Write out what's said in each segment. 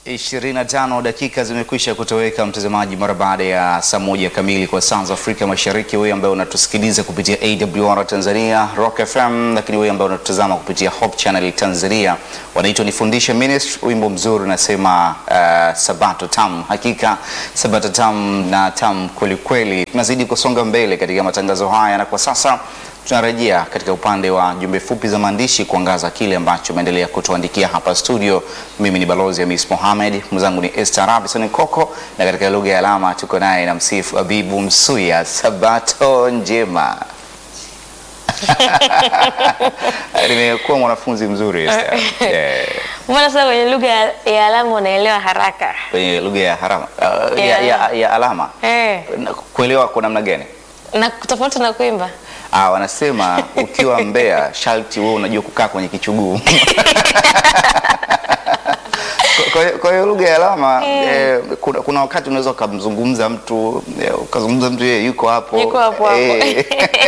25 dakika zimekwisha kutoweka mtazamaji, mara baada ya saa moja kamili kwa saa za Afrika Mashariki. Wewe ambaye unatusikiliza kupitia AWR Tanzania, Rock FM, lakini wewe ambaye unatutazama kupitia Hope Channel Tanzania, wanaitwa Nifundishe Ministry. Wimbo mzuri unasema uh, Sabato tamu. Hakika Sabato tamu na tamu kwelikweli. Tunazidi kusonga mbele katika matangazo haya na kwa sasa tunarejea katika upande wa jumbe fupi za maandishi kuangaza kile ambacho umeendelea kutuandikia hapa studio. Mimi ni balozi Hamis Mohamed, mwenzangu ni Esther Robinson Koko, na katika lugha ya alama tuko naye na msifu Abibu Msuya. Sabato njema. Nimekuwa mwanafunzi mzuri Esther. Eh, Mbona sasa kwenye lugha ya- ya alama unaelewa haraka? kwenye lugha ya harama uh, ya, Ya ya, ya alama Eh, Na kuelewa kwa namna gani? na tofauti na kuimba. Ah, wanasema ukiwa Mbeya sharti wewe unajua kukaa kwenye kichuguu. Kwa- kwa hiyo- Kwa hiyo lugha ya alama eh, kuna, kuna wakati unaweza ukamzungumza mtu eh, ukazungumza mtu yeye yuko hapo Yuko hapo hapo. eh,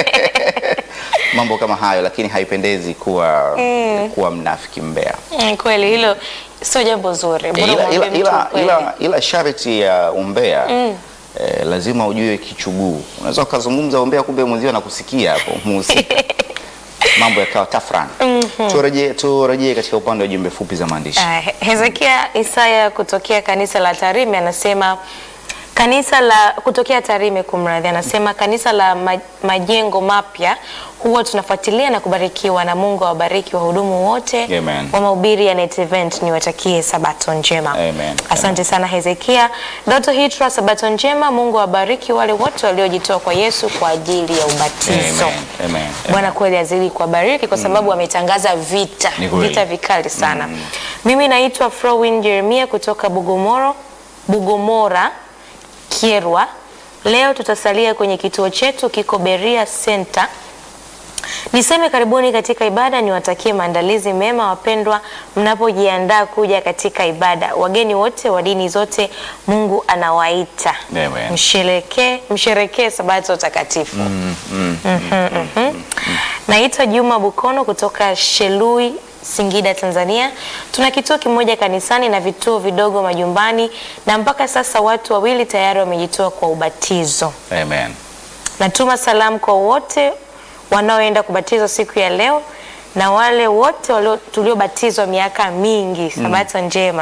mambo kama hayo, lakini haipendezi kuwa kuwa mnafiki Mbeya. Mm, kweli hilo sio jambo zuri. Bora ila, ila, umwambie mtu ila, ukweli. ila, ila sharti ya umbea eh, lazima ujue kichuguu. Unaweza ukazungumza umbea, kumbe mwenzio anakusikia hapo muhusika mambo yakawa tafrani. Turejee turejee katika upande wa jumbe fupi za maandishi. Ah, He- Hezekia Isaya kutokea kanisa la Tarime anasema kanisa la kutokea Tarime kumradhi, anasema kanisa la ma, majengo mapya huwa tunafuatilia na kubarikiwa na Mungu awabariki wahudumu wote Amen. wa mahubiri ya Net Event, niwatakie sabato njema. Amen. Asante sana Hezekia. Doto Hitra, sabato njema. Mungu awabariki wale wote waliojitoa kwa Yesu kwa ajili ya ubatizo. Amen. Amen. Bwana kweli azidi kuwabariki kwa sababu ametangaza vita Ni kweli. vita vikali sana. Mimi naitwa Frowin Jeremia kutoka Bugomoro, Bugomora Kierwa. Leo tutasalia kwenye kituo chetu kiko Beria Center. Niseme karibuni katika ibada, niwatakie maandalizi mema wapendwa, mnapojiandaa kuja katika ibada. Wageni wote wa dini zote, Mungu anawaita Amen. msherekee, msherekee sabato takatifu. Mhm, mhm. Naitwa Juma Bukono kutoka Shelui Singida, Tanzania. Tuna kituo kimoja kanisani na vituo vidogo majumbani, na mpaka sasa watu wawili tayari wamejitoa kwa ubatizo. Amen. Natuma salamu kwa wote wanaoenda kubatizwa siku ya leo na wale wote walio- tuliobatizwa miaka mingi. Sabato njema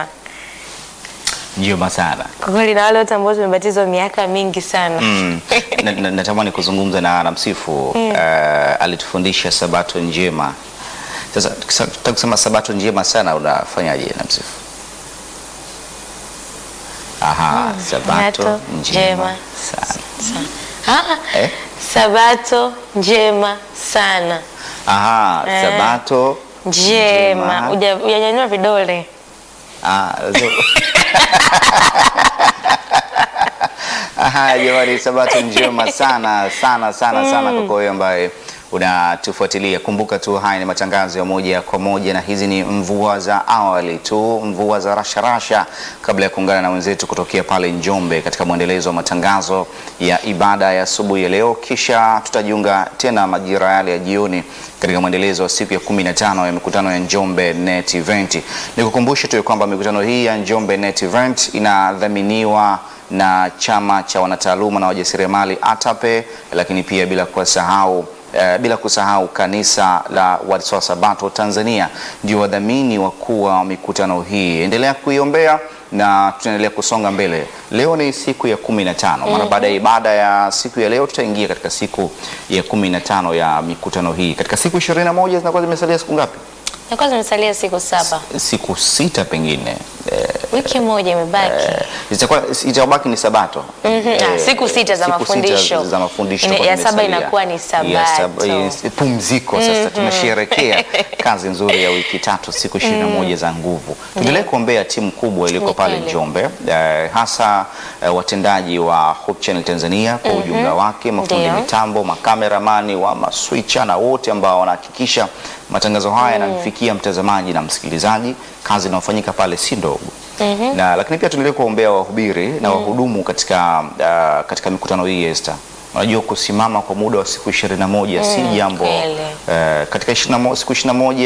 Njema sana. kwa kweli, na wale wote ambao tumebatizwa miaka mingi sana. Mm. Na- na- Natamani kuzungumza na na msifu eh, alitufundisha sabato njema. Sasa tukisa- tukitaka kusema sabato njema sana unafanyaje na msifu? Aha, sabato sabato njema njema sana. Ah, Eh? Sabato njema sana Aha, Eh. sabato njema, Uja- hujanyanyua vidole. Ah, so- Aha, jamani, sabato njema sana sana sana sana kwa wewe ambaye unatufuatilia. Kumbuka tu haya ni matangazo ya moja kwa moja, na hizi ni mvua za awali tu, mvua za rasharasha, kabla ya kuungana na wenzetu kutokea pale Njombe katika mwendelezo wa matangazo ya ibada ya asubuhi ya leo, kisha tutajiunga tena majira yale ya jioni katika mwendelezo wa siku ya 15 ya mikutano ya Njombe Net Event. Nikukumbushe tu ya kwamba mikutano hii ya Njombe Net Event inadhaminiwa na chama cha wanataaluma na wajasiriamali ATAPE, lakini pia bila kusahau eh, bila kusahau kanisa la Waadventista wa Sabato Tanzania ndio wadhamini wakuu wa mikutano hii. Endelea kuiombea na tunaendelea kusonga mbele. Leo ni siku ya kumi na tano. Mara baada ya ibada ya siku ya leo tutaingia katika siku ya kumi na tano ya mikutano hii. Katika siku ishirini na moja zinakuwa zimesalia siku ngapi? Nakuwa zimesalia siku saba, Siku sita pengine. Eh, wiki moja imebaki. itakuwa itabaki ni sabato Mhm, Eh, ah, siku sita za siku mafundisho. za mafundisho Ine- itakuwa ya saba zimesalia. inakuwa ni Ya sabato. saba- yes, pumziko sasa tunasherehekea kazi nzuri ya wiki tatu siku ishirini na moja za nguvu tuendelee kuombea timu kubwa iliyoko Ni pale kweli. Njombe eh, hasa eh, watendaji wa Hope Channel Tanzania kwa ujumla wake mafundi Ndio. mitambo makameramani wa maswicha na wote ambao wanahakikisha matangazo haya yanamfikia mtazamaji na msikilizaji kazi inayofanyika pale si ndogo na lakini pia tuendelee kuwaombea wahubiri na wahudumu katika, uh, katika mikutano hii Esther. Unajua kusimama kwa muda wa siku ishirini na moja si jambo kweli. uh, katika 21 siku ishirini na moja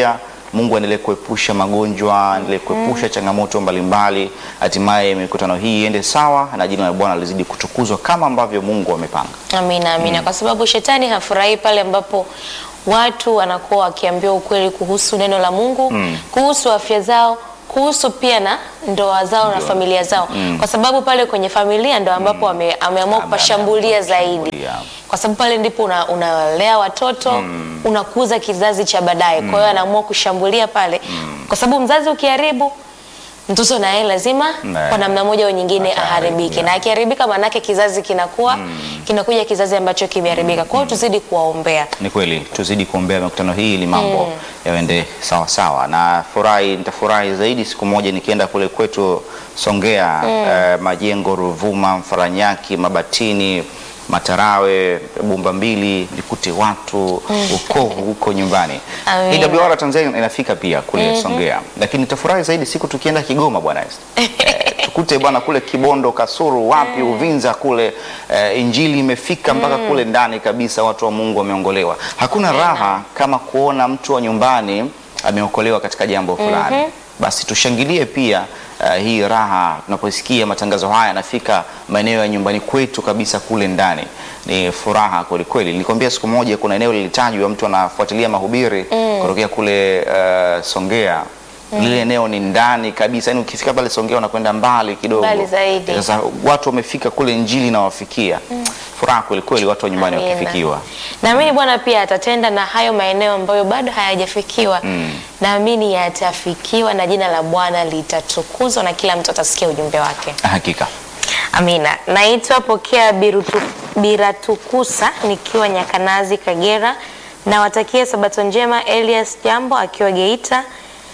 Mungu aendelee kuepusha magonjwa, aendelee kuepusha changamoto mbalimbali, hatimaye mikutano hii iende sawa na jina la Bwana lizidi kutukuzwa kama ambavyo Mungu amepanga. Amina, amina. Kwa sababu shetani hafurahi pale ambapo watu wanakuwa wakiambiwa ukweli kuhusu neno la Mungu, kuhusu afya zao, kuhusu pia na ndoa zao na Ndoa. familia zao, kwa sababu pale kwenye familia ndo ambapo ame, ameamua Ame- kupashambulia ameamua zaidi, kushambulia. kwa sababu pale ndipo una- unalea watoto unakuza kizazi cha baadaye. Kwa hiyo anaamua kushambulia pale, kwa sababu mzazi ukiharibu mtoto naye lazima Naye. kwa namna moja au nyingine Ataharibika. aharibike, na akiharibika maanake kizazi kinakuwa kinakuja kizazi ambacho kimeharibika. Kwa hiyo tuzidi kuwaombea. Ni kweli tuzidi kuombea mikutano hii ili mambo yaende sawa sawa, na furahi, nitafurahi zaidi siku moja nikienda kule kwetu Songea, eh, Majengo, Ruvuma, Mfaranyaki, Mabatini, Matarawe, Bumba Mbili, nikute watu ukovu huko nyumbani. Amina. AWR Tanzania inafika pia kule Songea, lakini nitafurahi zaidi siku tukienda Kigoma bwana Esther. Eh, tukute bwana kule Kibondo, Kasuru, wapi Uvinza kule eh, injili imefika mpaka kule ndani kabisa, watu wa Mungu wameongolewa. Hakuna raha kama kuona mtu wa nyumbani ameokolewa katika jambo fulani. Basi tushangilie pia eh, hii raha tunaposikia matangazo haya yanafika maeneo ya nyumbani kwetu kabisa kule ndani. Ni furaha kweli kweli. Nilikwambia siku moja kuna eneo lilitajwa, mtu anafuatilia mahubiri kutokea kule eh, Songea lile eneo ni ndani kabisa, yani ukifika pale Songea unakwenda mbali kidogo, Mbali zaidi. Sasa watu wamefika kule, injili inawafikia. Furaha kweli kweli, watu wa nyumbani Amina. wakifikiwa. Naamini Bwana pia atatenda na hayo maeneo ambayo bado hayajafikiwa. Naamini yatafikiwa na jina la Bwana litatukuzwa na kila mtu atasikia ujumbe wake. Hakika Amina. Naitwa Pokea Birutu, Biratukusa nikiwa Nyakanazi, Kagera. Nawatakia sabato njema Elias Jambo akiwa Geita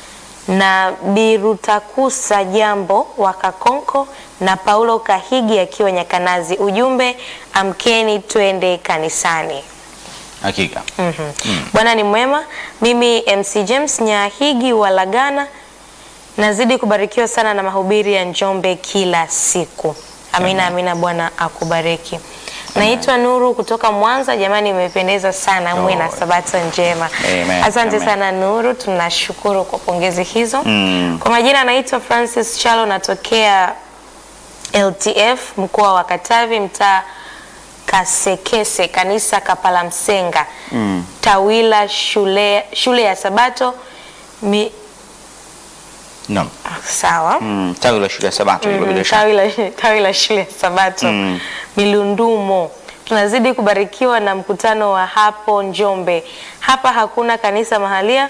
na Birutakusa Jambo wa Kakonko na Paulo Kahigi akiwa Nyakanazi. Ujumbe, amkeni twende kanisani. hakika. Mhm. Bwana ni mwema. Mimi MC James Nyahigi wa Lagana nazidi kubarikiwa sana na mahubiri ya Njombe kila siku. Amina, amina. Bwana akubariki. Naitwa Nuru kutoka Mwanza. Jamani, imependeza sana, mwe na Oh. sabato njema. Amen, Asante amen. sana Nuru, tunashukuru kwa pongezi hizo. Mm. Kwa majina naitwa Francis Chalo, natokea LTF mkoa wa Katavi, mtaa Kasekese, kanisa Kapala Msenga, Tawila shule, shule ya Sabato mi, Naam. ah, sawa Mm, tawi la shule ya Sabato hilo bila Mm, shaka. tawi la, tawi la shule ya Sabato Mm. Milundumo. Tunazidi kubarikiwa na mkutano wa hapo Njombe. Hapa hakuna kanisa mahalia.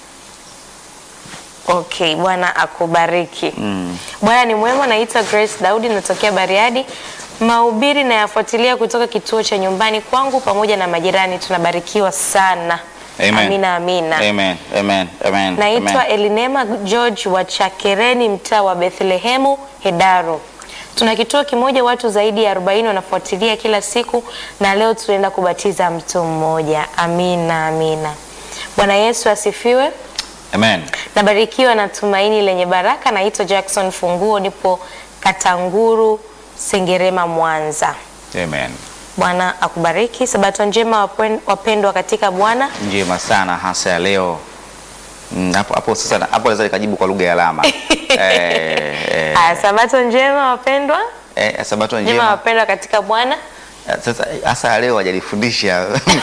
Okay, Bwana akubariki. Bwana ni mwema. Naitwa Grace Daudi, natokea Bariadi. Mahubiri nayafuatilia kutoka kituo cha nyumbani kwangu pamoja na majirani. Tunabarikiwa sana. Amen. Amina, amina. Amen. Amen. Amen. Naitwa Amen. Elinema George wa Chakereni, mtaa wa Bethlehemu, Hedaro. Tuna kituo kimoja, watu zaidi ya 40 wanafuatilia kila siku, na leo tunaenda kubatiza mtu mmoja. Amina, amina. Bwana Yesu asifiwe. Amen. Nabarikiwa na tumaini lenye baraka. Naitwa Jackson Funguo, nipo Katanguru, Sengerema, Mwanza. Amen. Bwana akubariki. Sabato njema wapen- wapendwa katika Bwana. Njema sana hasa ya leo. Mm, Hapo hapo sasa hapo naweza nikajibu kwa lugha ya alama. eh, eh, Aya, sabato njema wapendwa, eh, Sabato njema njema. wapendwa katika Bwana. Sasa hasa ya leo hajalifundisha.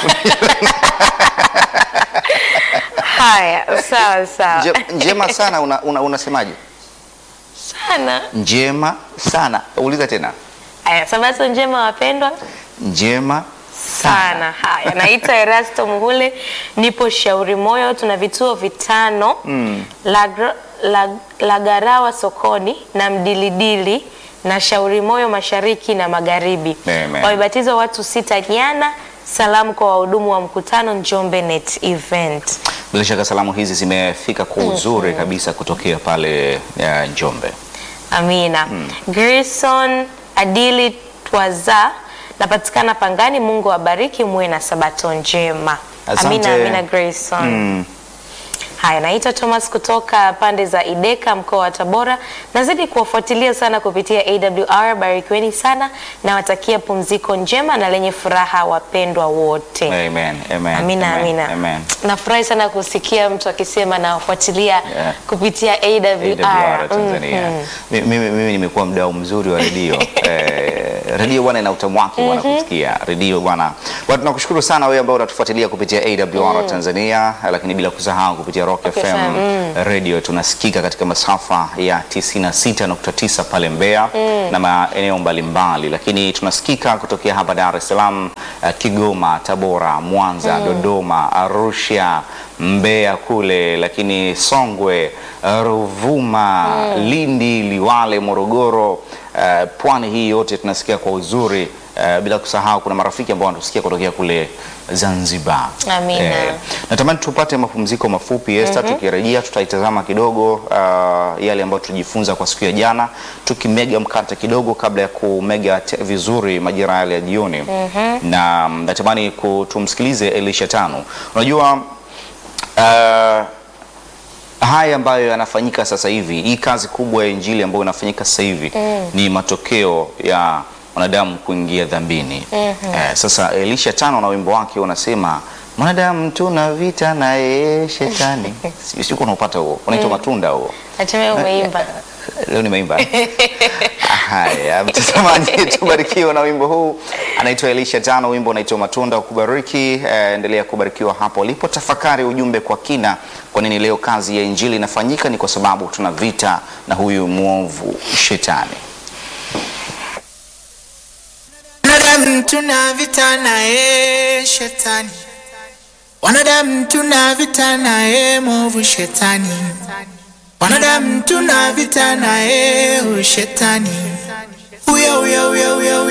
Haya, sawa sawa Nje- njema sana una, una, unasemaje? sana. Njema sana. Uliza tena. Haya, sabato njema wapendwa Njema sana. Haya, naitwa Erasto Muhule, nipo Shauri Moyo. Tuna vituo vitano Lagra- Lag- Lagarawa sokoni na Mdilidili na Shauri Moyo mashariki na magharibi. Amen. Wamebatizwa watu sita jana. Salamu kwa wahudumu wa mkutano Njombe Net Event. Bila shaka salamu hizi zimefika kwa uzuri kabisa kutokea pale ya Njombe. Amina. Grayson Adili Twaza napatikana Pangani. Mungu awabariki, muwe na sabato njema. Asante. Amina, amina Grayson. Mm. Haya, naitwa Thomas kutoka pande za Ideka, mkoa wa Tabora. Nazidi kuwafuatilia sana kupitia AWR. Barikiweni sana, nawatakia pumziko njema na lenye furaha wapendwa wote. Amen, amen, Amina, amen, amina. amen. Nafurahi sana kusikia mtu akisema nawafuatilia Yeah. kupitia AWR. AWR Tanzania. Mhm. Mi- Mimi, mimi nimekuwa mdau mzuri wa redio eh, redio bwana ina utamu wake bwana kusikia redio bwana. Bwana tunakushukuru sana wewe ambao unatufuatilia kupitia AWR Tanzania, lakini bila kusahau kupitia Rock Rock FM FM, radio tunasikika katika masafa ya 96.9 pale Mbeya na maeneo mbalimbali, lakini tunasikika kutokea hapa Dar es Salaam, eh, Kigoma, Tabora, Mwanza, Dodoma, Arusha, Mbeya kule, lakini Songwe, Ruvuma, Lindi, Liwale, Morogoro, eh, pwani hii yote tunasikia kwa uzuri. eh, bila kusahau kuna marafiki ambao wanatusikia kutokea kule Zanzibar. Amina. natamani tupate mapumziko mafupi Esther, tukirejea tutaitazama kidogo uh, yale ambayo tulijifunza kwa siku ya jana, tukimega mkate kidogo kabla ya kumega te- vizuri majira yale ya jioni na mm, natamani ku- tumsikilize Elisha Tano. Unajua uh, haya ambayo yanafanyika sasa hivi, hii kazi kubwa ya injili ambayo inafanyika sasa hivi ni matokeo ya wanadamu kuingia dhambini. Eh, sasa Elisha tano na wimbo wake unasema mwanadamu tuna vita naye shetani. Si- Siku unaupata huo, unaitwa matunda huo. Hatimaye umeimba. Leo nimeimba. Haya, mtazamaji, tubarikiwa na wimbo huu. Anaitwa Elisha Tano, wimbo unaitwa Matunda Ukubariki. Eh, endelea kubarikiwa hapo ulipo, tafakari ujumbe kwa kina. Kwa nini leo kazi ya injili inafanyika? Ni kwa sababu tuna vita na huyu mwovu shetani. Wanadamu tuna vita naye shetani, wanadamu tuna vita naye mwovu shetani, wanadamu tuna vita naye ushetani, huyo huyo huyo huyo